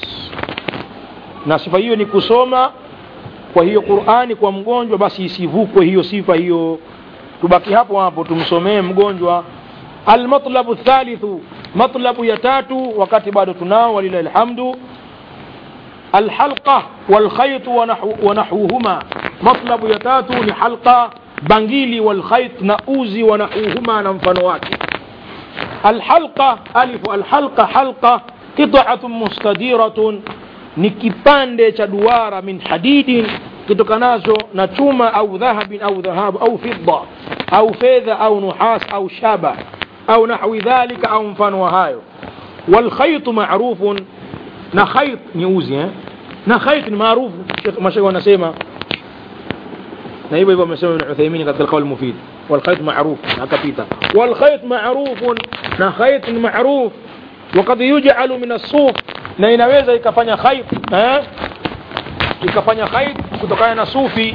na sifa hiyo ni kusoma kwa hiyo qurani kwa mgonjwa basi isivukwe hiyo sifa hiyo tubaki hapo hapo tumsomee mgonjwa almatlabu thalithu matlabu ya tatu wakati bado tunao walilahi alhamdu alhalqa walkhaytu wa nahwuhuma matlabu ya tatu ni halqa bangili walkhayt na uzi wa nahwuhuma na mfano wake alhalqa alifu alhalqa halqa qit'atun mustadiratun ni kipande cha duara min hadidin kitokanazo na chuma au dhahabin au dhahabu au fidda au fedha au nuhas au shaba au nahwi dhalika au mfano wa hayo walkhaytu ma'rufun na khayt ni uzi eh? na khayt ni maarufu mashaikh wanasema na hivyo hivyo amesema Ibn Uthaymeen katika al-qawl mufid والخيط معروف akapita والخيط معروف na khayt ni معروف وقد يجعل من الصوف na inaweza ikafanya khayt eh ikafanya khayt kutokana na sufi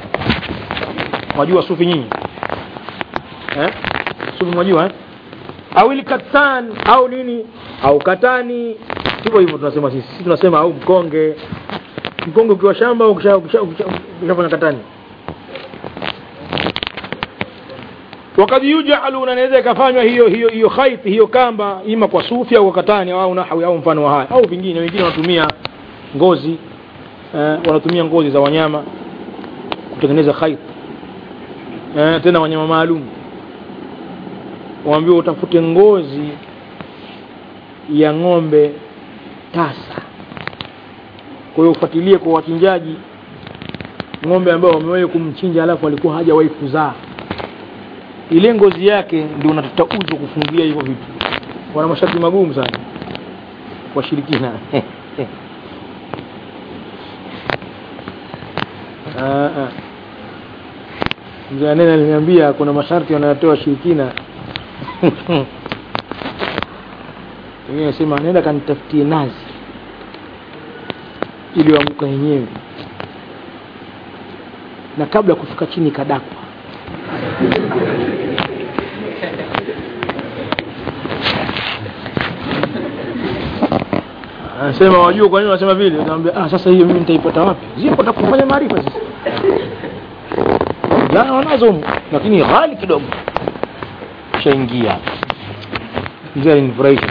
wajua sufi nyinyi eh sufi mwajua eh au ilikatan au nini au katani hivyo hivyo tunasema sisi sisi tunasema au mkonge mkonge ukiwa shamba ukishafanya katani wakati yujalu na inaweza ikafanywa hiyo hiyo hiyo khait hiyo kamba ima kwa sufi au kwa katani au nahwi au mfano wa haya au vingine wengine wanatumia ngozi eh, wanatumia ngozi za wanyama kutengeneza khait eh, tena wanyama maalum waambiwa utafute ngozi ya ng'ombe tasa kwa hiyo ufuatilie kwa wachinjaji ng'ombe ambao wamewahi kumchinja alafu alikuwa hajawahi kuzaa ile ngozi yake ndio unatafuta uzo kufungia hivyo vitu wana masharti magumu sana washirikina mzee anene aliniambia kuna masharti wanayotoa washirikina wengine nasema nenda kanitafutie nazi iliyoanguka yenyewe na kabla ya kufika chini kadakwa anasema wajua kwa nini wanasema vile nikamwambia ah sasa hiyo mimi nitaipata wapi zipo takufanya maarifa sasa jana wanazo lakini ghali kidogo shaingia mzee alinifurahisha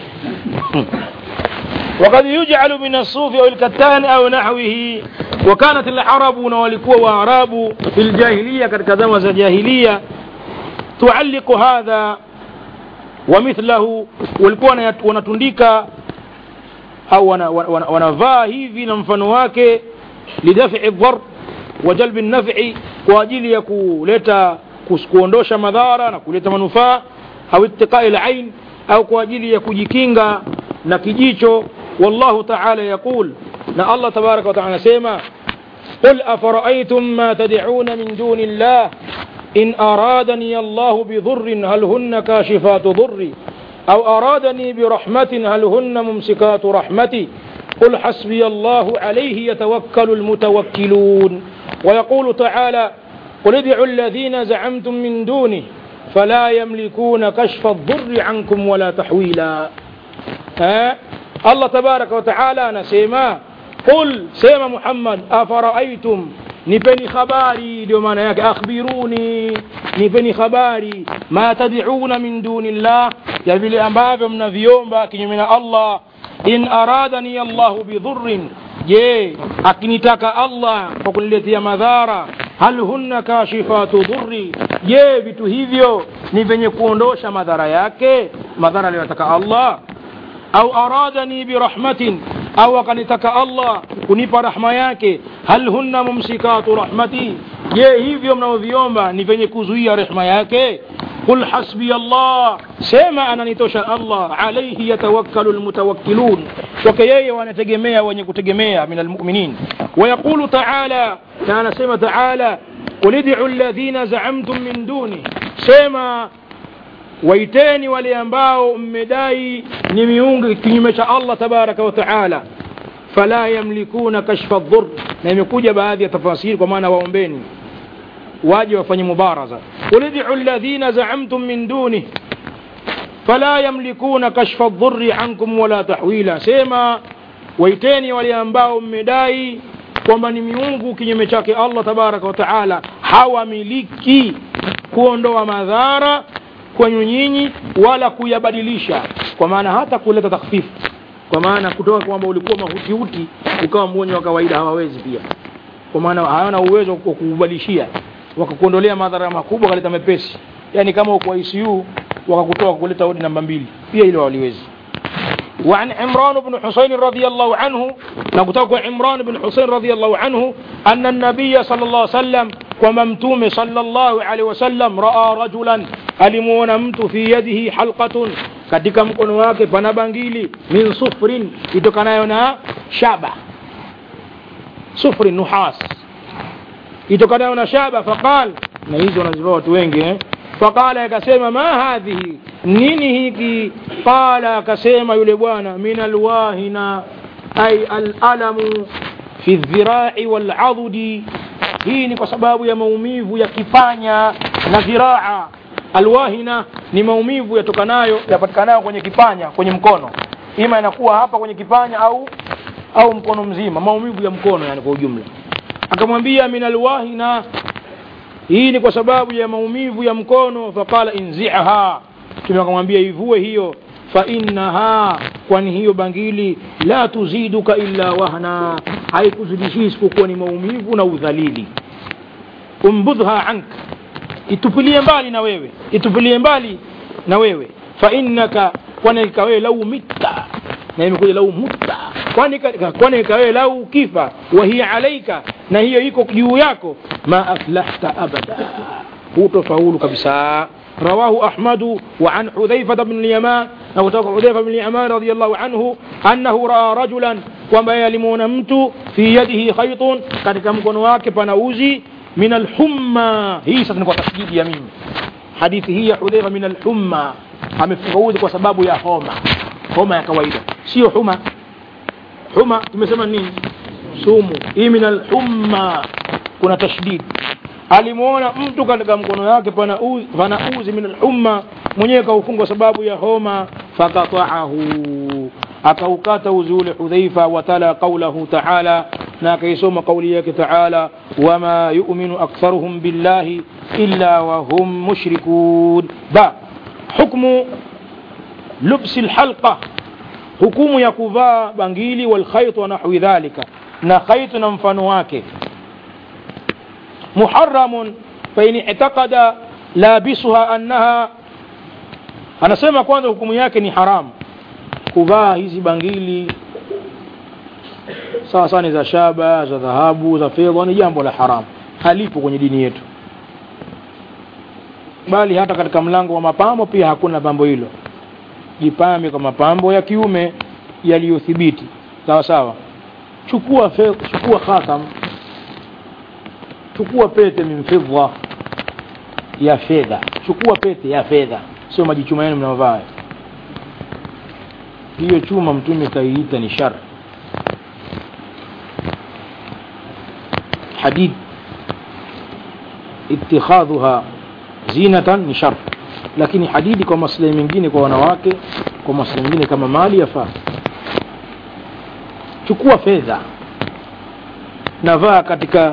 وقد يجعل من الصوف أو الكتان أو نحوه وكانت العرب ولكوا وأعراب في الجاهلية كذا جاهلية تعلق هذا ومثله walikuwa wanatundika au wanavaa hivi na mfano wake lidafi dhar wa jalbi nafi kwa ajili ya kuleta kuondosha madhara na kuleta manufaa au ittiqai alain au kwa ajili ya kujikinga na kijicho wallahu taala yaqul na allah tabaraka wa taala anasema قل أفرأيتم ما تدعون من دون الله إن أرادني الله بضر هل هن كاشفات ضري أو أرادني برحمة هل هن ممسكات رحمتي قل حسبي الله عليه يتوكل المتوكلون ويقول تعالى قل ادعوا الذين زعمتم من دونه فلا يملكون كشف الضر عنكم ولا تحويلا ها الله تبارك وتعالى نسيما قل سيما محمد أفرأيتم nipeni habari ndio maana yake akhbiruni nipeni habari ma tad'una min dunillah ya vile ambavyo mnaviomba kinyume na allah in aradani allahu bidhurrin je akinitaka allah kwa kuniletea madhara hal hunna kashifatu dhurri je vitu hivyo ni vyenye kuondosha madhara yake madhara aliyotaka allah au aradani birahmatin au akanitaka allah kunipa rahma yake hal hunna mumsikatu rahmati je hivyo mnaoviomba ni vyenye kuzuia rehma yake qul hasbi allah sema ananitosha allah alaihi yatawakkalu lmutawakkilun kwake yeye wanategemea wenye kutegemea min almuminin wayaqulu taala na anasema taala qul idcu ladhina zaamtum min duni sema waiteni wale ambao mmedai ni miungu kinyume cha allah tabaraka wa taala fala yamlikuna kashfa dhur na imekuja baadhi ya tafasiri kwa maana waombeni waje wafanye mubaraza qul idcu ladhina zaamtum min dunih fala yamlikuna kashfa dhurri ankum wala tahwila sema waiteni wale ambao mmedai kwamba ni miungu kinyume chake allah tabaraka wa taala hawamiliki kuondoa madhara kwenu nyinyi wala kuyabadilisha kwa maana hata kuleta takhfifu kwa maana kutoka kwamba ulikuwa mahutihuti ukawa mgonjwa wa kawaida hawawezi pia kwa maana hawana uwezo wa kukubadilishia wakakuondolea madhara makubwa wakaleta mepesi yani kama uko ICU wakakutoa kuleta wodi namba mbili pia hilo waliwezi وعن عمران بن حسين رضي الله عنه نقول عمران بن حسين رضي الله عنه أن النبي صلى الله عليه وسلم وممتوم صلى الله عليه وسلم رأى رجلا alimuona mtu fi yadihi halqatun katika mkono wake pana bangili min sufrin itokanayo na shaba sufrin nuhas itokanayo na shaba faqal na hizo wanazivaa watu wengi eh? faqala akasema ma hadhihi nini hiki qala akasema yule bwana min alwahina ay alalamu fi dhirai waladudi hii ni kwa sababu ya maumivu ya kipanya na dhiraa alwahina ni maumivu yatokanayo yapatikanayo kwenye kipanya kwenye mkono ima inakuwa hapa kwenye kipanya au au mkono mzima maumivu ya mkono yani kwa ujumla akamwambia min alwahina hii ni kwa sababu ya maumivu ya mkono faqala inziha tume akamwambia ivue hiyo fa innaha kwani hiyo bangili la tuziduka illa wahna haikuzidishii isipokuwa ni maumivu na udhalili umbudhha anka itupilie mbali na wewe itupilie mbali na wewe fa innaka kwani ikawewe lau mitta na imekuja lau mutta kwani kwani ikawewe lau kifa wa hiya alaika na hiyo iko juu yako ma aflahta abada hutofaulu kabisa رواه أحمد وعن حذيفة بن اليمان أو حذيفة بن اليمان رضي الله عنه أنه رأى رجلا وما يلمون مت في يده خيط قد كم كنواك فنوزي من الحمى hii sasa ni kwa tasdidi ya mimi hadithi hii ya hudhaifa min alhumma amefungaudhi kwa sababu ya homa homa ya kawaida sio huma huma tumesema nini sumu hii min alhumma kuna tashdid alimuona mtu katika mkono wake pana uzi, pana uzi min alhumma mwenyewe kaufungwa sababu ya homa fakataahu akaukata uzi ule hudhaifa watala qaulahu taala na akaisoma kauli yake taala wama yuminu aktharuhum billahi illa wahum mushrikun ba hukmu lubsi lhalqa hukumu ya kuvaa bangili walkhait wa nahwi dhalika na khait na mfano wake muharamun fain i'taqada labisuha annaha anasema kwanza hukumu yake ni haramu kuvaa hizi bangili sawa sawa ni za shaba za dhahabu za fedha ni jambo la haramu halipo kwenye dini yetu bali hata katika mlango wa mapambo pia hakuna pambo hilo jipambe kwa mapambo ya kiume yaliyothibiti sawa sawa chukua fe, chukua khatam chukua pete min fidda ya fedha chukua pete ya fedha sio majichuma yenu mnaovaa hiyo chuma mtume kaiita ni shar hadid itikhadhuha zinatan ni shar lakini hadidi kwa maslahi mengine kwa wanawake kwa maslahi mengine kama mali yafaa chukua fedha navaa katika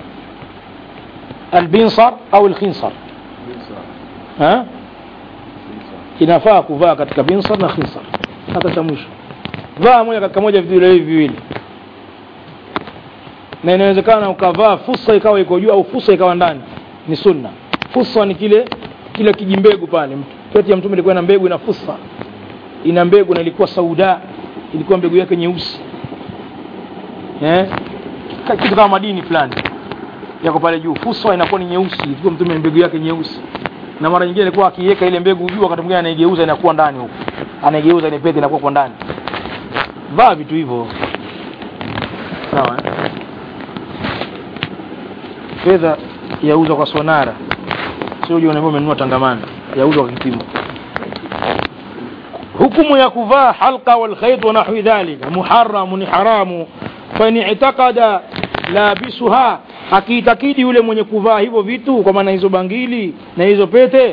albinsar au alkhinsar ha? inafaa kuvaa katika binsar na khinsar hata cha mwisho vaa moja katika moja vitu hivi viwili na inawezekana ukavaa fusa ikawa iko juu au fusa ikawa ndani ni sunna fusa ni kile kile kijimbegu pale pete ya mtume ilikuwa na mbegu ina fusa ina mbegu na ilikuwa sauda ilikuwa mbegu yake nyeusi eh kitu kama madini fulani yako pale juu fusa inakuwa ni nyeusi ilikuwa mtume mbegu yake nyeusi na mara nyingine alikuwa akiweka ile mbegu juu wakati mwingine anaigeuza inakuwa ndani huko anaigeuza ile pete inakuwa kwa ndani vaa vitu hivyo sawa eh? fedha yauzwa kwa sonara sio uje unaambia umenunua tangamana yauzwa kwa kipimo hukumu ya kuvaa halqa wal khayt wa nahwi dhalika muharram ni haramu fa in i'taqada labisuha akiitakidi yule mwenye kuvaa hivyo vitu kwa maana hizo bangili na hizo pete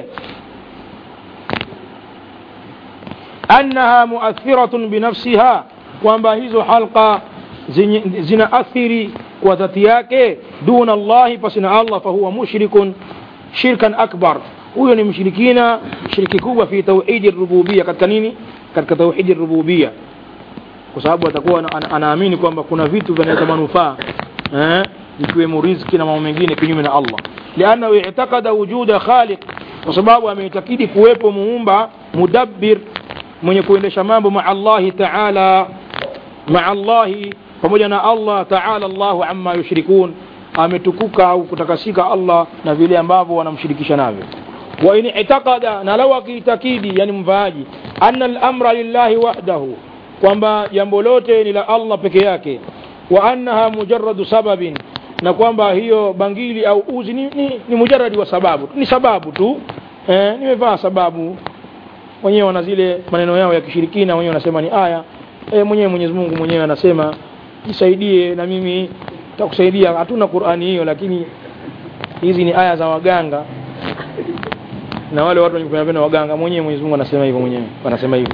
annaha muathiratun binafsiha kwamba hizo halqa zina athiri kwa dhati yake duna Allahi pasina Allah fahuwa mushrikun shirkan akbar huyo ni mshirikina shiriki kubwa fi tauhidi rububia katika nini katika tauhidi rububia kwa sababu atakuwa anaamini kwamba kuna vitu vinaleta manufaa eh ikiwemo riziki na mambo mengine kinyume na Allah lianna i'taqada wujuda khaliq kwa sababu ameitakidi kuwepo muumba mudabbir mwenye kuendesha mambo ma Allah ta'ala ma Allah pamoja na Allah ta'ala Allahu amma yushrikun ametukuka au kutakasika Allah na vile ambavyo wanamshirikisha navyo wa in i'taqada na law akiitakidi yani mvaaji anna al-amra lillahi wahdahu kwamba jambo lote ni la Allah peke yake wa annaha mujarradu sababin na kwamba hiyo bangili au uzi ni, ni, ni mujarradi wa sababu ni sababu tu eh, nimevaa sababu wenyewe wana zile maneno yao ya kishirikina wenyewe wanasema ni aya eh, mwenyewe Mwenyezi Mungu mwenyewe anasema nisaidie na mimi takusaidia hatuna Qur'ani hiyo lakini hizi ni aya za waganga na wale watu wenye kupenda waganga mwenyewe Mwenyezi Mungu anasema hivyo mwenyewe wanasema hivyo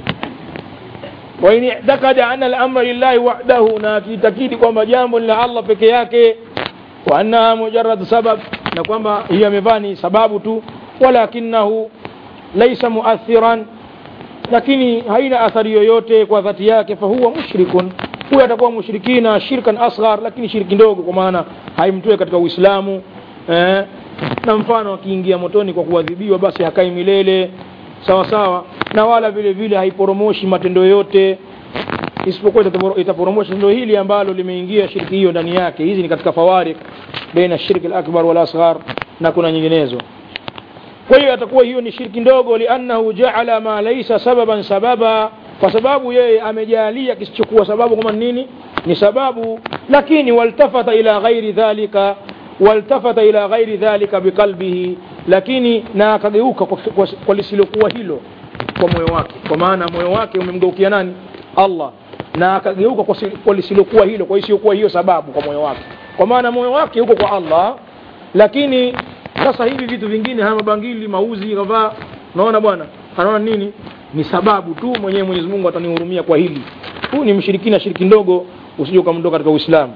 wa in i'taqada anna al-amra lillahi wahdahu na akitakidi kwamba jambo ni la Allah peke yake wa annaha mujarrad sabab na kwamba hiyo amevaa ni sababu tu walakinahu laysa muathiran lakini haina athari yoyote kwa dhati yake fahuwa mushrikun huyo atakuwa mushrikina shirkan asghar lakini shirki ndogo kwa maana haimtoe katika Uislamu eh, na mfano akiingia motoni kwa kuadhibiwa basi hakai milele sawa sawa na wala vile vile haiporomoshi matendo yote isipokuwa itaporomosha tendo hili ambalo limeingia shirki hiyo ndani yake hizi ni katika fawarik baina shirki al-akbar wal asghar na kuna nyinginezo kwa hiyo atakuwa hiyo ni shirki ndogo liannahu jaala ma laysa sababan sababa kwa sababu yeye amejalia kisichokuwa sababu kama nini ni sababu lakini waltafata ila ghairi dhalika waltafata ila ghairi dhalika biqalbihi lakini na akageuka kwa, kwa, kwa lisilokuwa hilo kwa moyo wake kwa maana moyo wake umemgeukia nani Allah na akageuka kwa, kwa lisilokuwa hilo kwa isiyokuwa hiyo sababu kwa moyo wake kwa maana moyo wake uko kwa Allah lakini sasa hivi vitu vingine haya mabangili mauzi kavaa unaona bwana anaona nini ni sababu tu mwenyewe Mwenyezi Mungu atanihurumia kwa hili huu ni mshirikina shiriki ndogo usije ukamndoka katika Uislamu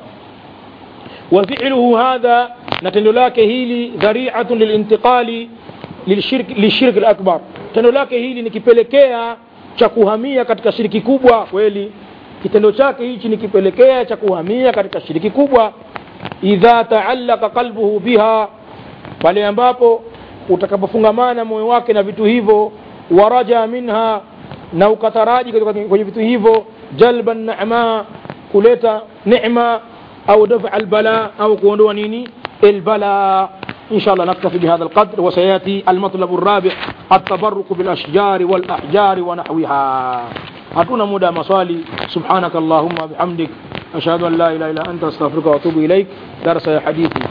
wa fi'luhu hadha na tendo lake hili dhari'atun lilintiqali lilshirk lishirk alakbar tendo lake hili ni kipelekea cha kuhamia katika shiriki kubwa kweli kitendo chake hichi ni kipelekea cha kuhamia katika shiriki kubwa idha taallaka qalbuhu biha pale ambapo utakapofungamana moyo wake na vitu hivyo waraja minha na ukataraji kwenye vitu hivyo jalban na'ma kuleta neema au dafa albala au kuondoa nini albala إن شاء الله نكتفي بهذا القدر وسيأتي المطلب الرابع التبرك بالأشجار والأحجار ونحوها hatuna muda wa maswali subhanaka allahumma bihamdik ashhadu an la ilaha illa anta astaghfiruka wa atubu ilaik darasa ya hadithi